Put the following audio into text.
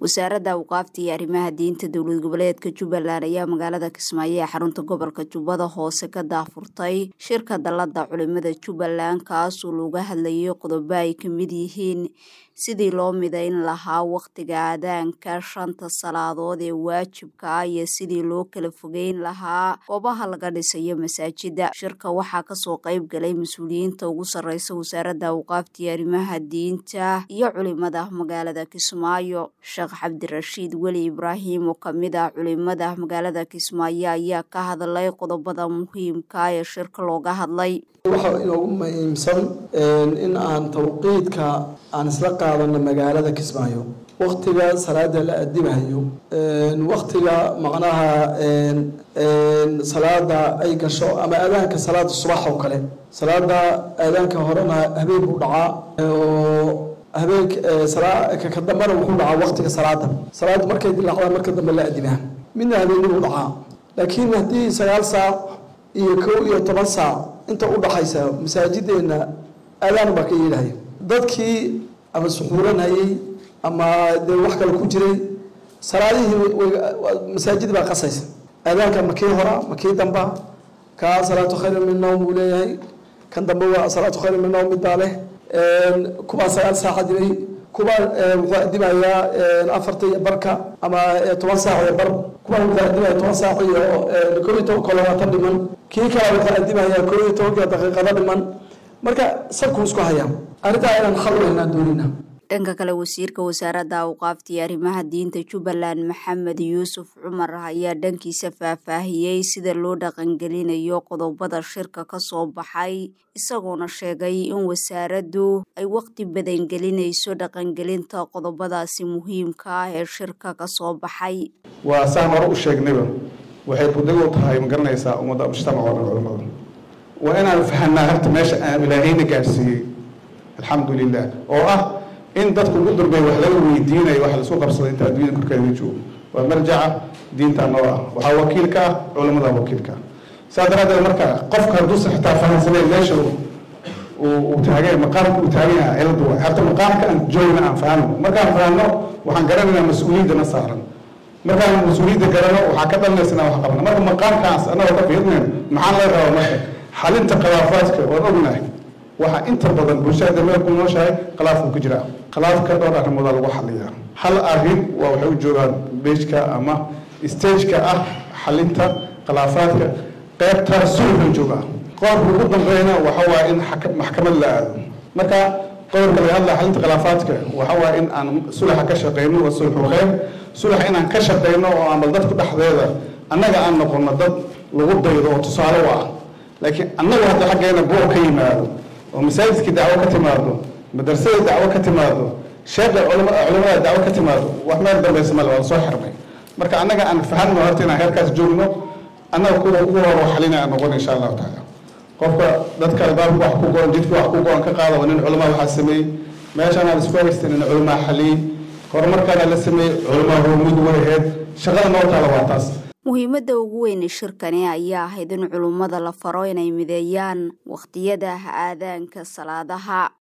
wasaaradda awqaafta iyo arrimaha diinta dowlad goboleedka jubbaland ayaa magaalada kismaayo ee xarunta gobolka jubbada hoose ka daafurtay shirka dallada culimada jubbaland kaasoo looga hadlayay qodobo ay ka mid yihiin sidii loo midayn lahaa wakhtiga aadaanka shanta salaadood ee waajibka ah iyo sidii loo kala fogeyn lahaa goobaha laga dhisayo masaajida shirka waxaa kasoo qayb galay mas-uuliyiinta ugu sarreysa wasaaradda awqaafta iyo arrimaha diinta iyo culimada magaalada kismaayo sheekh cabdirashiid weli ibraahim oo kamid ah culimada magaalada kismaayo ayaa ka hadlay qodobada muhiimka ee shirka looga hadlay waxaa inoogu muhiimsan in aan tawqiidka aan isla qaadano magaalada kismaayo waktiga salaada la adibayo waktiga macnaha salaada ay gasho ama aadaanka salaada subax oo kale salaada aadaanka horena habeen buu dhacaa oo habeen ka dambena wuxuu dhacaa waktiga salaada salaada markay dilaacdaan marka dambe la adibaa midna habeenni buu dhacaa laakiin haddii sagaal saac iyo kow iyo toban saac inta u dhaxaysa masaajideenna aadaan baa ka yeelahaya dadkii ama suxuuranhayey ama dee wax kale ku jiray salaadihii masaajid baa qasaysa aadaanka ma kii hora ma kii damba kaa salaatu khayr min nawm buu leeyahay kan dambe waa salaatu khayr min nawm mid baa leh kubaa sagaal saac adibay kubaa wuxuu adibayaa afarta iyo barka ama toban saac iyo bar kubaa wuxuu adibaya toban saac iyo kow iyo toban kolabaatan dhiman kii kale wuxuu adibayaa kow iyo tobanka daqiiqado dhiman marka sabku isku hayaa arrintaa inaan xal u helnaa doonina dhanka kale wasiirka wasaaradda awqaafta iyo arrimaha diinta jubbaland maxamed yuusuf cumar ayaa dhankiisa faahfaahiyey sida loo dhaqangelinayo qodobada shirka ka soo baxay isagoona sheegay in wasaaraddu ay waqti badan gelinayso dhaqangelinta qodobadaasi muhiimka ah ee shirka ka soo baxay waa saan hore u sheegnayba waxay buddig u tahay ma garanaysaa ummadda mujtamaca oo dhan culamada waa inaan fahanaa harta meesha aan ilaahayna gaadhsiiyey alxamdu lilah oo ah in dadku ugu dambey wax laga weydiinayo wax laisku qabsaday inta adduunyada korkeeda joogo waa marjaca diinta noo ah waxaa wakiilka ah culamada wakiilka ah saa daraaddeed marka qofka hadduusan xitaa fahansaneyn meesha uu taagay maqaamka uu taagan yahay ciladu waay harta maqaamka aan joogna aan fahano markaan fahano waxaan garanaynaa mas-uuliyaddana saaran markaan mas-uuliyadda garano waxaa ka dhalanaysa inaan wax qabno marka maqaamkaas annagoo ka fiirnayn maxaan laga rabaa marka xalinta khilaafaadka waan ognahay waxaa inta badan bulshada meel ku nooshahay khilaafku ku jira khilaafka dhowr arrimooda lagu xaliyaa hal arrin waa waxay u joogaan beejka ama stageka ah xalinta khilaafaadka qeybta sulxu joogaa qodobka ugu dambeeyna waxa waa in maxkamad la aado marka qodobka laga hadlaya xalinta khilaafaadka waxa waa in aan sulaxa ka shaqeyno waa sulxu khayr sulax inaan ka shaqeyno oo aan bal dadku dhexdeeda annaga aan noqono dad lagu daydo oo tusaale u ah laakiin annagu hadda xaggeena buuq ka yimaado oo masaajidkii dacwo ka timaado madrasadii dacwo ka timaado sheekha culamada dacwo ka timaado wax meel dambaysa male waa lasoo xirmay marka annaga aan fahanno horta inaan heerkaas joogno annaga kuwa ugu horo xalina aan noqon insha allahu tacaala qofka dadka albaabka wax ku go-an jidka wax ku go-an ka qaada waa nin culamaa waxaa sameeyey meeshaan aan isku haystan in culamaa xaliyey horumarkaana la sameeyey culamaa horumid way ahayd shaqada noo taala waa taas muhiimadda ugu weyne shirkani ayaa ahayd in culummada la faro inay mideeyaan wakhtiyada aadaanka salaadaha